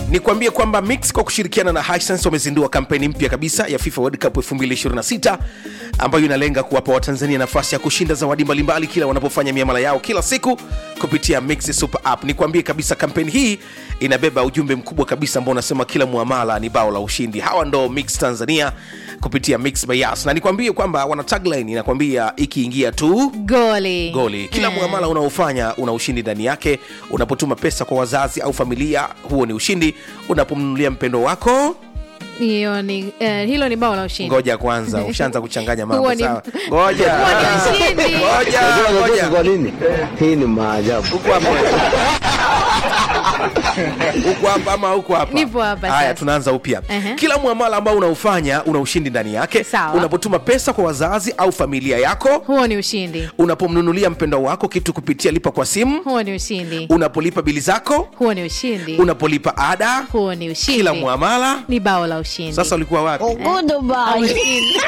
nikwambie kwamba mix kwa kushirikiana na Hisense wamezindua kampeni mpya kabisa ya FIFA World Cup 2026 ambayo inalenga kuwapa watanzania nafasi ya kushinda zawadi mbalimbali kila wanapofanya miamala yao kila siku kupitia mix super app nikwambie kabisa kampeni hii inabeba ujumbe mkubwa kabisa ambao unasema kila muamala ni bao la ushindi hawa ndo mix tanzania kupitia mix by Yas. na nikwambie kwamba wana tagline inakwambia ikiingia tu goli goli kila muamala unaofanya una ushindi ndani yake unapotuma pesa kwa wazazi au familia huo ni ushindi unapomnunulia mpendo wako hiyo ni eh, hilo ni bao la ushindi ngoja kwanza ushaanza kuchanganya mambo Huo ni- sawa ngoja Huo ni ushindi. ngoja Unajua ngoja anacheka kwa nini? Hii ni maajabu. huko hapa huko hapa ama huko hapa Nipo hapa haya sasa. tunaanza upya Ehe. kila muamala ambao unaufanya una ushindi ndani yake Sawa. unapotuma pesa kwa wazazi au familia yako huo ni ushindi unapomnunulia mpendo wako kitu kupitia lipa kwa simu huo ni ushindi unapolipa bili zako huo ni ushindi unapolipa ada huo ni ushindi kila muamala ni bao la ushindi sasa ulikuwa wapi Au ushindi.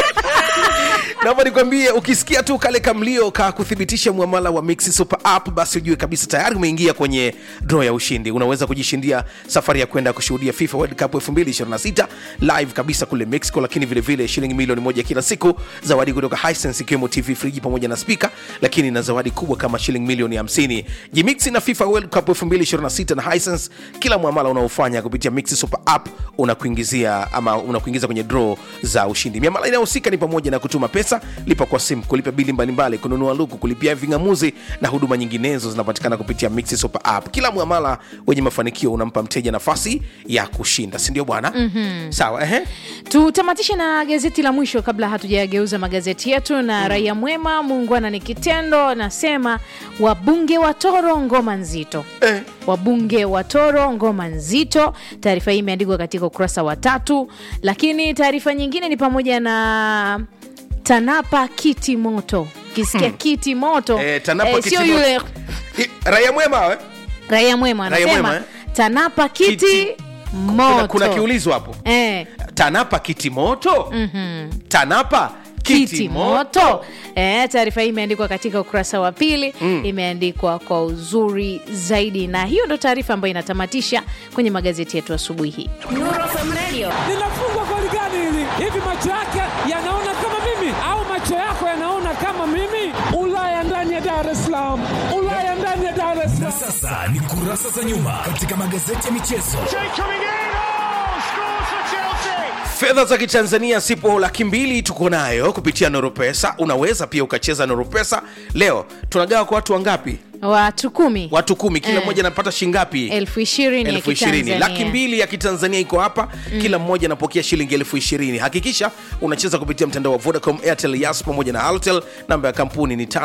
naomba nikwambie ukisikia tu kale kamlio ka kuthibitisha mwamala wa mix super app basi ujue kabisa tayari umeingia kwenye draw ya ushindi unaweza kujishindia safari ya kwenda kushuhudia fifa world cup 2026 live kabisa kule mexico lakini vilevile vile shilingi milioni moja kila siku zawadi kutoka hisense ikiwemo tv friji pamoja na spika lakini na zawadi kubwa kama shilingi milioni 50 jimixi na fifa world cup 2026 na hisense kila mwamala unaofanya kupitia mix super app unakuingizia ama unakuingiza kwenye draw za ushindi miamala inayohusika ni pamoja na kutuma pesa lipa kwa simu kulipa bili mbalimbali kununua luku kulipia vingamuzi na huduma nyinginezo zinapatikana kupitia mix super app kila mwamala wenye mafanikio unampa mteja nafasi ya kushinda sindio bwana mm-hmm. sawa ehe tutamatishe na gazeti la mwisho kabla hatujageuza magazeti yetu na mm. raia mwema muungwana ni kitendo nasema wabunge wa toro ngoma nzito eh. wabunge wa toro ngoma nzito taarifa hii imeandikwa katika ukurasa wa tatu lakini taarifa nyingine ni pamoja na tanapa kiti moto kisikia hmm. kiti moto Eh, TANAPA eh, kiti sio moto. yule I- raia mwema we? raia mwema Raia anasema mwema, eh? tanapa kiti, Kiti. moto kuna, kuna kiulizo hapo eh, tanapa kiti moto mm-hmm. tanapa kiti moto eh, taarifa hii imeandikwa katika ukurasa wa pili mm. imeandikwa kwa uzuri zaidi na hiyo ndo taarifa ambayo inatamatisha kwenye magazeti yetu asubuhi hii linafungwa goli gani hili? Hivi macho yake yanaona kama mimi au macho yako yanaona kama mimi? Ulaya ndani ya Dar es Salaam, Ulaya ndani ya Dar es Na Salaam. sasa ni kurasa za nyuma katika magazeti ya michezo. fedha za kitanzania sipo laki mbili tuko nayo kupitia noropesa unaweza pia ukacheza noropesa leo tunagawa kwa watu wangapi watu kumi watu kumi kila Eh. mmoja anapata shingapi elfu ishirini ya elfu ishirini Kitanzania. laki mbili ya kitanzania iko hapa mm. kila mmoja anapokea shilingi elfu ishirini hakikisha unacheza kupitia mtandao wa vodacom airtel yas pamoja na altel namba ya kampuni ni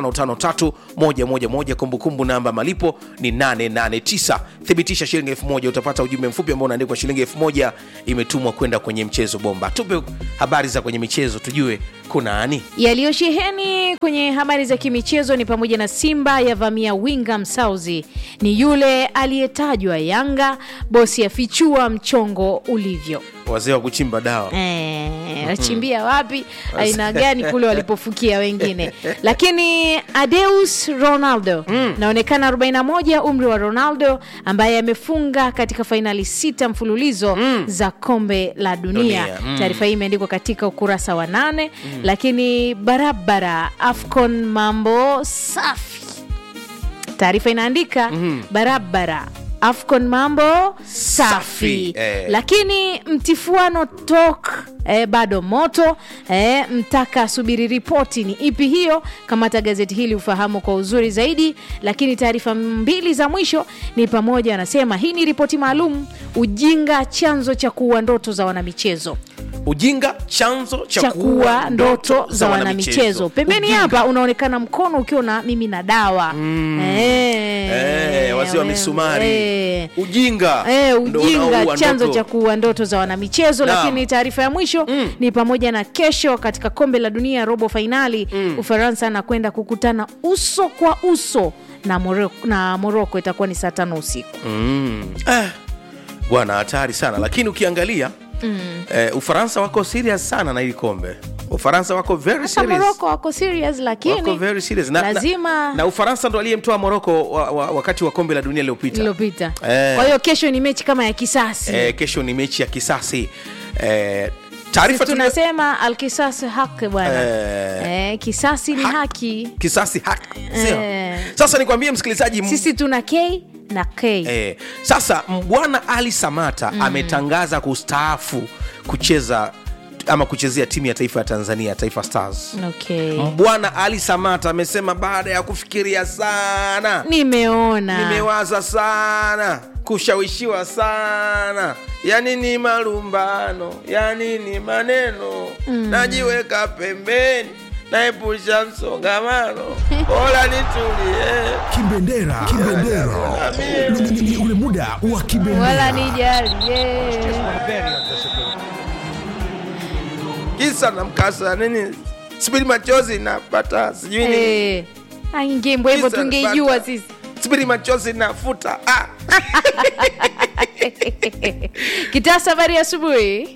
553111 kumbukumbu namba malipo ni 889 thibitisha shilingi elfu moja utapata ujumbe mfupi ambao unaandikwa shilingi elfu moja imetumwa kwenda kwenye mchezo bomba tupe habari za kwenye michezo tujue kuna ani yaliyosheheni kwenye habari za kimichezo ni pamoja na simba yavamia winga msauzi ni yule aliyetajwa yanga bosi afichua mchongo ulivyo wazee wa kuchimba dawa Eh, wachimbia wapi aina gani kule walipofukia wengine lakini adeus ronaldo naonekana 41 umri wa ronaldo ambaye amefunga katika fainali sita mfululizo za kombe la dunia, Dunia, mm. taarifa hii imeandikwa katika ukurasa wa nane lakini barabara afcon mambo safi taarifa inaandika barabara afcon mambo safi, Safi, eh. lakini mtifuano tok eh, bado moto eh, mtaka asubiri ripoti ni ipi hiyo kamata gazeti hili ufahamu kwa uzuri zaidi lakini taarifa mbili za mwisho ni pamoja anasema hii ni ripoti maalum ujinga chanzo cha kuua ndoto za wanamichezo ujinga chanzo cha cha kuua kuua ndoto za wanamichezo pembeni Ujinga. hapa unaonekana mkono ukiwa na mimi na dawa Eh, Eh, wazee wa wewe, misumari eh. ujinga Eh, ndo ujinga unaoua chanzo ndoto. cha kuua ndoto za wanamichezo Naam. lakini taarifa ya mwisho mm. ni pamoja na kesho katika kombe la dunia robo fainali mm. ufaransa anakwenda kukutana uso kwa uso na moroko, na moroko itakuwa ni saa tano usiku Eh, bwana hatari sana lakini ukiangalia mm. eh, ufaransa wako serious sana na hili kombe ufaransa wako very hata serious moroko wako serious lakini wako very serious na, lazima na, na ufaransa ndo aliyemtoa moroko wa, wa, wakati wa kombe la dunia lililopita iliyopita Eh. kwa hiyo kesho ni mechi kama ya kisasi eh, kesho ni mechi ya kisasi eh, taarifa tulio- tunasema alkisasi haki bwana Eh. eh, kisasi ni Haki. haki kisasi haki sio? Eh. sasa nikwambie msikilizaji m- sisi tuna k na k eh, sasa m- bwana ali samata mm. ametangaza kustaafu kucheza ama kuchezea timu ya taifa ya tanzania taifa stars okay. bwana ali samata amesema baada ya kufikiria sana nimeona nimewaza sana kushawishiwa sana yani ni malumbano yani ni maneno mm. najiweka pembeni naepusha msongamano bora nitulie Kibendera. Kibendera. Ni- ni- ni ule muda wa wala kibendera. nijali yeah. kisa na mkasa nini sibiri machozi napata sijui nini. Eh, aingembo hivyo Kisa tungeijua napata. sisi sibiri machozi nafuta ah. kitasa habari ya asubuhi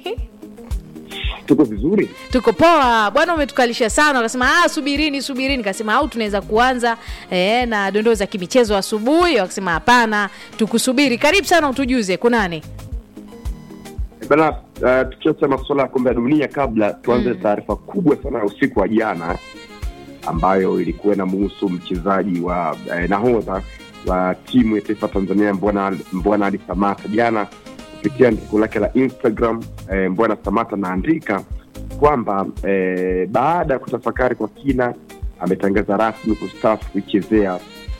tuko vizuri tuko poa bwana umetukalisha sana wakasema ah, subirini subirini kasema au tunaweza kuanza eh, na dondoo za kimichezo asubuhi wakasema hapana tukusubiri karibu sana utujuze kunani bana uh, tukiacha masuala ya kombe ya dunia kabla tuanze mm. taarifa kubwa sana ya usiku wa jana ambayo ilikuwa inamuhusu mchezaji wa eh, nahodha wa timu ya taifa tanzania mbwana mbwana ali samata jana kupitia andiko lake la instagram eh, mbwana samata anaandika kwamba eh, baada ya kutafakari kwa kina ametangaza rasmi kustaafu kuichezea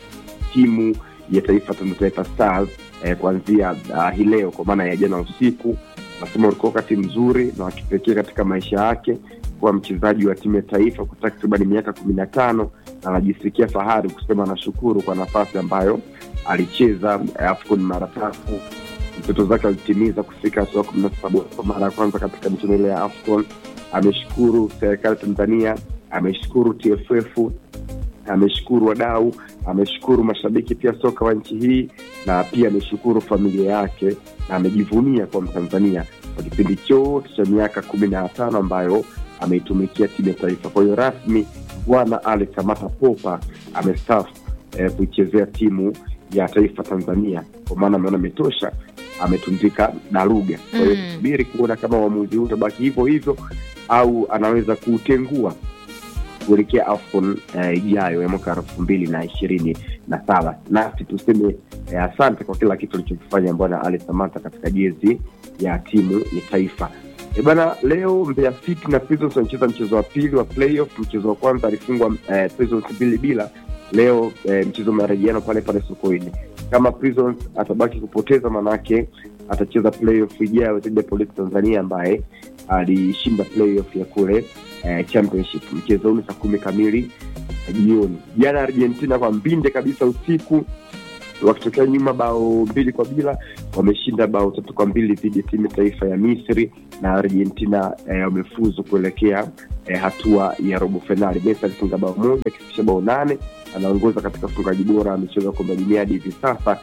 timu ya taifa Tanzania Taifa Stars eh, kuanzia uh, hii leo kwa maana ya jana usiku. Nasema ulikuwa wakati mzuri na wa kipekee katika maisha yake kuwa mchezaji wa timu ya taifa kwa takriban miaka kumi na tano na anajisikia fahari kusema anashukuru kwa nafasi ambayo alicheza eh, AFCON mara tatu. Mtoto zake alitimiza kufika hatua kumi na saba kwa mara ya kwanza katika michuano ile ya AFCON. Ameshukuru serikali ya Tanzania, ameshukuru TFF ameshukuru wadau ameshukuru mashabiki pia soka wa nchi hii na pia ameshukuru familia yake na amejivunia kwa mtanzania kwa kipindi chote cha miaka kumi na tano ambayo ameitumikia timu ya taifa kwa hiyo rasmi bwana alex amata popa amestafu eh, kuichezea timu ya taifa tanzania kwa maana ameona ametosha ametundika daruga kwa hiyo Mm. tusubiri kuona kama uamuzi huu utabaki hivyo hivyo au anaweza kuutengua kuelekea afcon eh, ijayo ya mwaka elfu mbili na ishirini na saba nasi tuseme eh, asante kwa kila kitu alichokifanya bwana ali samata katika jezi ya timu ya taifa e bana leo mbeya city na prisons wanacheza mchezo wa pili wa playoff mchezo wa kwanza alifungwa eh, prisons mbili bila leo eh, mchezo marejeano pale pale sokoine kama prisons atabaki kupoteza manake atacheza playoff ijayo dhidi ya polisi tanzania ambaye alishinda playoff ya kule eh, championship mchezo huu ni saa kumi kamili eh, jioni jana argentina kwa mbinde kabisa usiku wakitokea nyuma bao mbili kwa bila wameshinda bao tatu kwa mbili dhidi ya timu ya taifa ya misri na argentina eh, wamefuzu kuelekea eh, hatua ya robo fainali messi alifunga bao moja akifikisha bao nane anaongoza katika ufungaji bora wa michezo ya kombe la dunia hadi hivi sasa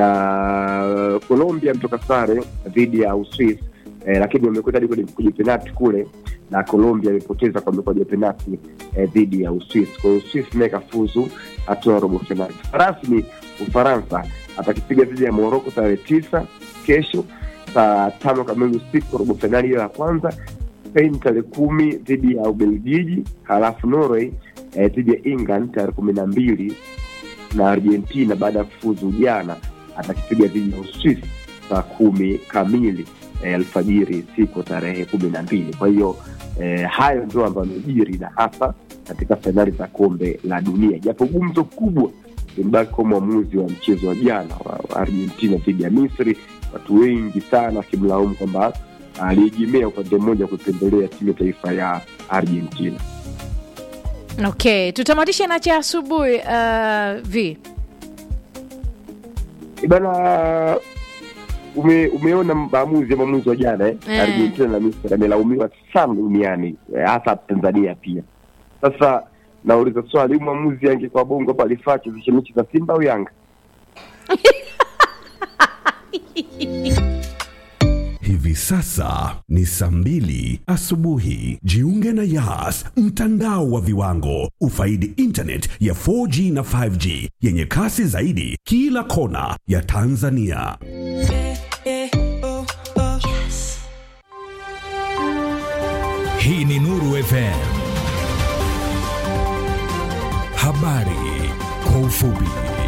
na colombia mtoka sare dhidi ya uswis eh, lakini wamekwenda hadi kwenye kwenye penati kule na colombia amepoteza kwa mikwaju ya penati eh, dhidi ya uswis kwa hiyo uswis naye kafuzu hatua ya robo fainali rasmi ufaransa atakipiga dhidi ya moroko tarehe tisa kesho saa tano kamili usiku robo fainali hiyo ya kwanza spain tarehe kumi dhidi ya ubelgiji halafu norway eh, dhidi ya england tarehe kumi na mbili na argentina baada ya kufuzu jana atakipiga dhidi ya uswis saa kumi kamili eh, alfajiri siku tarehe kumi na mbili kwa hiyo eh, hayo ndio ambayo amejiri na hasa katika fainali za kombe la dunia japo gumzo kubwa limebaki kwa mwamuzi wa mchezo wa jana wa wa argentina dhidi ya misri watu wengi sana wakimlaumu kwamba aliegemea upande mmoja kuipendelea timu ya taifa ya argentina okay tutamatishe na cha asubuhi uh, v bana ume, umeona maamuzi ya maamuzi wa jana eh? Eh. argentina na misri amelaumiwa sana duniani eh, hasa tanzania pia sasa nauliza swali huyu mwamuzi angekuwa bongo hapa alifaa chezeshe mechi za simba au yanga Hivi Hivi sasa ni saa mbili asubuhi. Jiunge na Yas, mtandao wa viwango. Ufaidi internet ya 4G na 5G yenye kasi zaidi kila kona ya Tanzania. Hii ni Nuru FM. Habari kwa ufupi.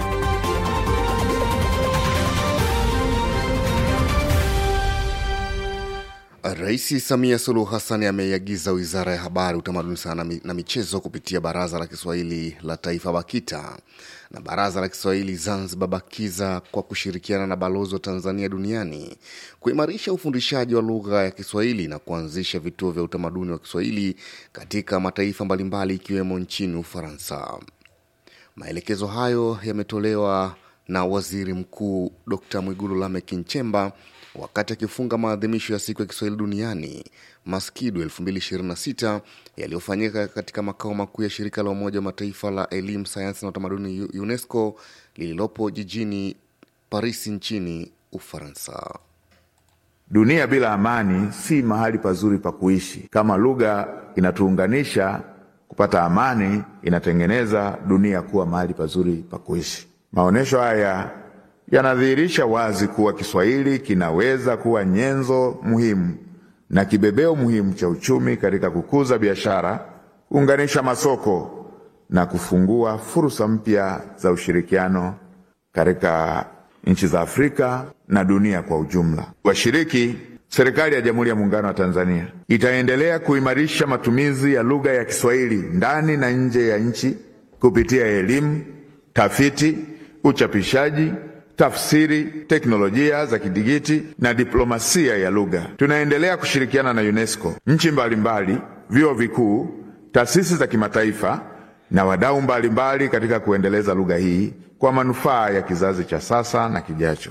Rais Samia Suluhu Hassan ameiagiza Wizara ya Habari, Utamaduni, Sanaa na Michezo kupitia Baraza la Kiswahili la Taifa BAKITA na Baraza la Kiswahili Zanzibar BAKIZA kwa kushirikiana na balozi wa Tanzania duniani kuimarisha ufundishaji wa lugha ya Kiswahili na kuanzisha vituo vya utamaduni wa Kiswahili katika mataifa mbalimbali ikiwemo nchini Ufaransa. Maelekezo hayo yametolewa na Waziri Mkuu Dr. Mwigulu Lameck Nchemba wakati akifunga maadhimisho ya siku ya Kiswahili duniani Maskidu 2026 yaliyofanyika katika makao makuu ya shirika la Umoja wa Mataifa la elimu, sayansi na utamaduni UNESCO lililopo jijini Paris nchini Ufaransa. Dunia bila amani si mahali pazuri pa kuishi. Kama lugha inatuunganisha kupata amani, inatengeneza dunia kuwa mahali pazuri pa kuishi. Maonyesho haya yanadhihirisha wazi kuwa Kiswahili kinaweza kuwa nyenzo muhimu na kibebeo muhimu cha uchumi katika kukuza biashara, kuunganisha masoko na kufungua fursa mpya za ushirikiano katika nchi za Afrika na dunia kwa ujumla. Washiriki, serikali ya Jamhuri ya Muungano wa Tanzania itaendelea kuimarisha matumizi ya lugha ya Kiswahili ndani na nje ya nchi kupitia elimu, tafiti, uchapishaji tafsiri, teknolojia za kidigiti na diplomasia ya lugha. Tunaendelea kushirikiana na UNESCO, nchi mbalimbali, vyuo vikuu, taasisi za kimataifa na wadau mbalimbali katika kuendeleza lugha hii kwa manufaa ya kizazi cha sasa na kijacho.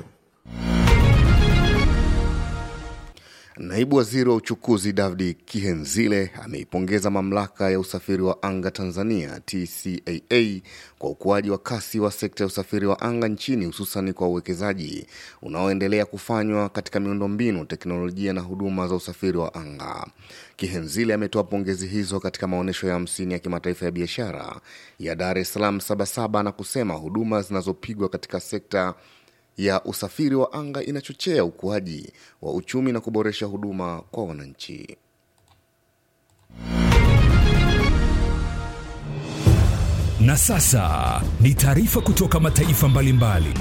Naibu waziri wa uchukuzi David Kihenzile ameipongeza mamlaka ya usafiri wa anga Tanzania TCAA kwa ukuaji wa kasi wa sekta ya usafiri wa anga nchini, hususan kwa uwekezaji unaoendelea kufanywa katika miundombinu, teknolojia na huduma za usafiri wa anga. Kihenzile ametoa pongezi hizo katika maonyesho ya hamsini ya kimataifa ya biashara ya Dar es Salaam Sabasaba na kusema huduma zinazopigwa katika sekta ya usafiri wa anga inachochea ukuaji wa uchumi na kuboresha huduma kwa wananchi. Na sasa ni taarifa kutoka mataifa mbalimbali.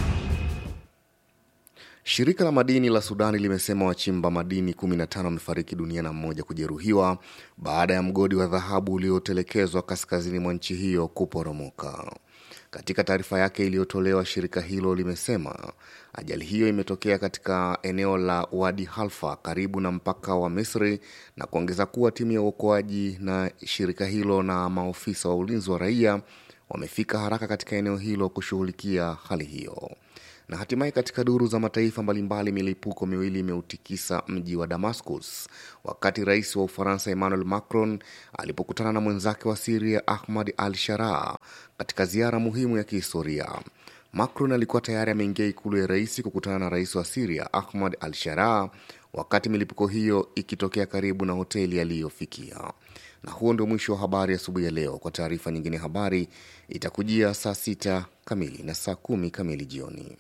Shirika la madini la Sudani limesema wachimba madini 15 wamefariki dunia na mmoja kujeruhiwa baada ya mgodi wa dhahabu uliotelekezwa kaskazini mwa nchi hiyo kuporomoka. Katika taarifa yake iliyotolewa, shirika hilo limesema ajali hiyo imetokea katika eneo la Wadi Halfa karibu na mpaka wa Misri na kuongeza kuwa timu ya uokoaji na shirika hilo na maofisa wa ulinzi wa raia wamefika haraka katika eneo hilo kushughulikia hali hiyo. Na hatimaye katika duru za mataifa mbalimbali, milipuko miwili imeutikisa mji wa Damascus wakati rais wa Ufaransa Emmanuel Macron alipokutana na mwenzake wa Siria Ahmad al Sharaa katika ziara muhimu ya kihistoria. Macron alikuwa tayari ameingia ikulu ya rais kukutana na rais wa Siria Ahmad al Sharaa wakati milipuko hiyo ikitokea karibu na hoteli aliyofikia. Na huo ndio mwisho wa habari asubuhi ya, ya leo. Kwa taarifa nyingine, habari itakujia saa sita kamili na saa kumi kamili jioni.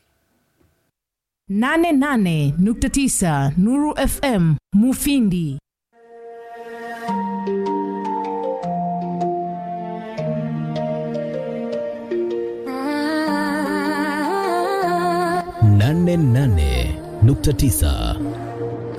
88.9 Nuru FM Mufindi. nane nane nukta tisa